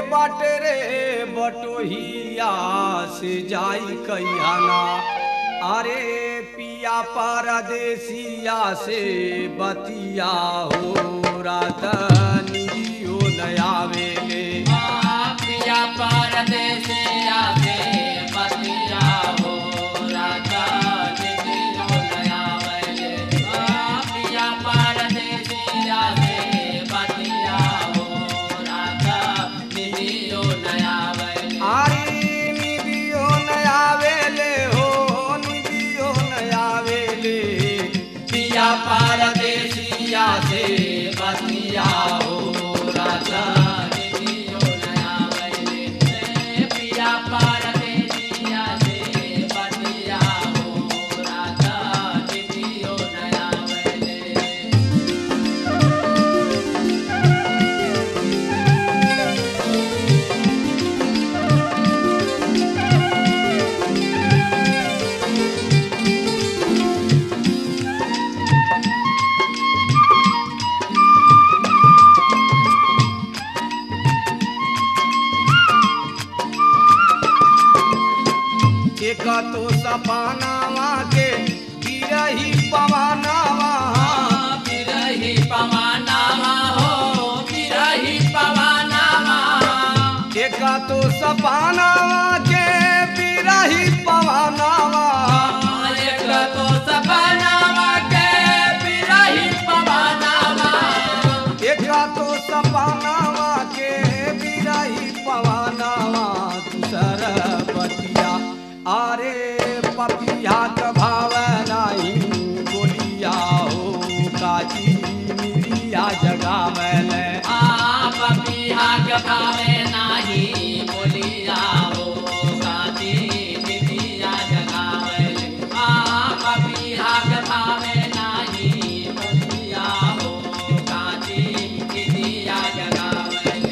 बाटे रे बटोहिया से जाई कहियाना अरे पिया परदेसिया से बतिया हो रातनियो नयावेले पिया परदेसिया से बतिया हो राता निधियो नया वैले पिया परदेसिया से बतिया हो राता निधियो नया वैले आरी निदियो नयावेले हो निदियो नयावेले पिया परदेसिया से बतिया हो राता निधियो नया वैले पिया परदेसिया से बतिया हो राता निधियो नया वैले एक तो सपनावा के गिरही पवनावा बिरही पवनावा हो बिरही पवनावा एक तो सपनावा के बिरही पवनावा एक तो सपनावा के बिरही पवनावा एक तो सपनावा के बिरही पवनावा दूसर बतिया अरे पपिया के भाव नाही बोलिया हो काजी मिलिया जगावले आ पपिहा के भावे नाही बोलिया हो काती निधिया जगावले आ पपिहा के भावे नाही बोलिया हो काती निधिया जगावले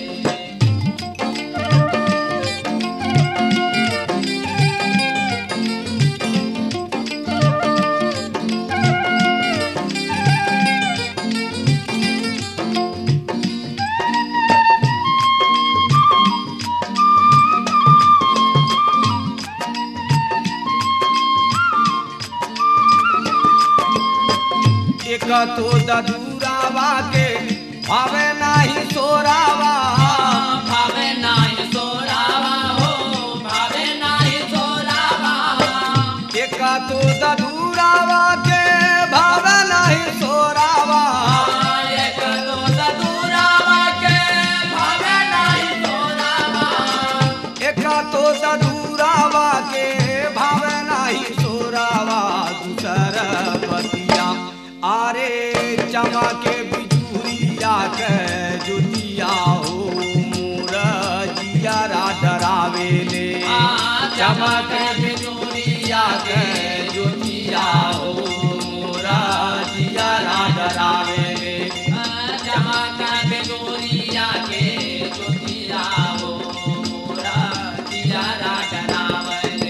एक तो ददूरावा के भावे नाही सोरावा भावे नाही सोरावा हो भावे नाही सोरावा एक तो ददूरावा के भावे नाही सोरावा एक तो सदुरावा के भावे नाही सोरावा एक तो ददूरावा के भावे नाही सोरावा दूसर बतिया आरे चमा के बिजुरिया के जुतिया हो मोर जियारा डरावेले आ चमक बिजुरिया के ज्योतिया हो मोरा जियारा डरावेले चमक बिजुरिया के ज्योतिया हो मोरा जियारा डरावेले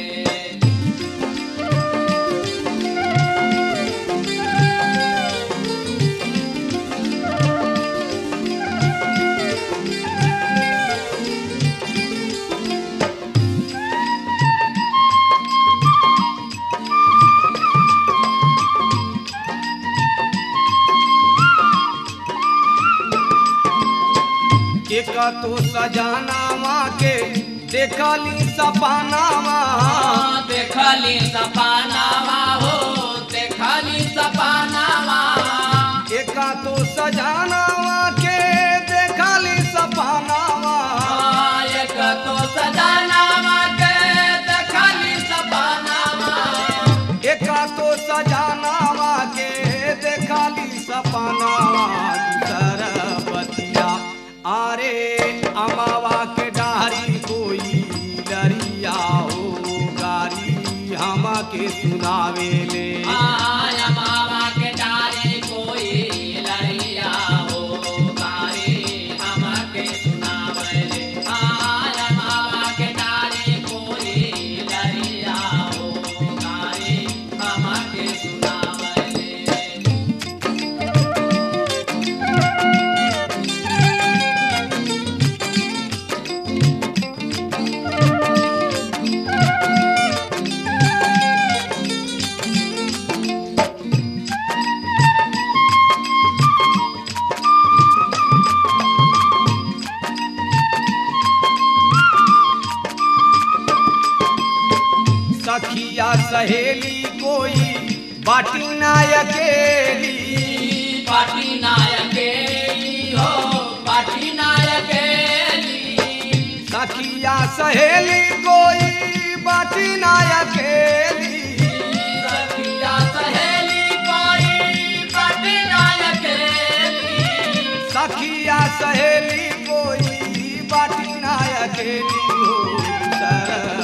एक तो सजानावा के देखली सपनावा देखली सपनावा हो देखली सपनावा एक तो सजानावा के देखली सपनावा एक तो सजनावा के देखली सपनावा एक तो सजानावा के देखली सपनावा दूसर बतिया अरे अमावा के डारी कोई डरिया हो गारी हम के सुनावेले आया मामा के डारे कोई लड़िया हो गारी हमके सुनावले आया मामा के डारे कोई लड़िया हो गारी हमके सुनावले सखिया सहेली कोई बाटी ना अकेली पाटी नायके हो पाटी नायके सखिया सहेली कोई बाटी ना अकेली सखिया सहेली कोई पाटी नायके सखिया सहेली कोई बाटी ना अकेली हो सर